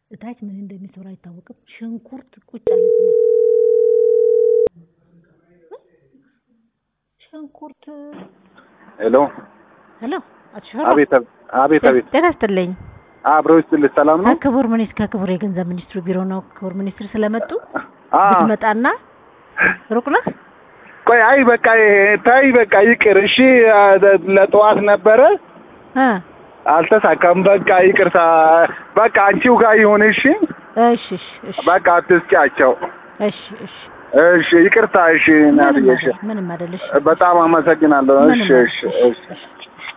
እታች ምን እንደሚሰሩ አይታወቅም። ሽንኩርት ቁጭ አለ እዚህ መ- ሽንኩርት ሄሎ ሄሎ አቶ ሽፈራ አቤት አቤት አቤት ጤና ይስጥልኝ። አብረው ይስጥልኝ ሰላም ነው ከክቡር ሚኒስትር ከክቡር የገንዘብ ሚኒስትሩ ቢሮ ነው። ክቡር ሚኒስትር ስለመጡ አ ብትመጣና ሩቅ ነህ? ቆይ አይ በቃ ታይ በቃ ይቅር እሺ አ፣ ለጠዋት ነበረ እ አልተሳካም በቃ ይቅርታ በቃ አንቺው ጋር ይሁን እሺ እሺ እሺ እሺ በቃ አትስጫቸው እሺ እሺ እሺ ይቅርታ እሺ ምንም እናትዬ እሺ አይደል፣ ምንም አይደል። እሺ በጣም አመሰግናለሁ እሺ ምንም እሺ አይደል። እሺ እሺ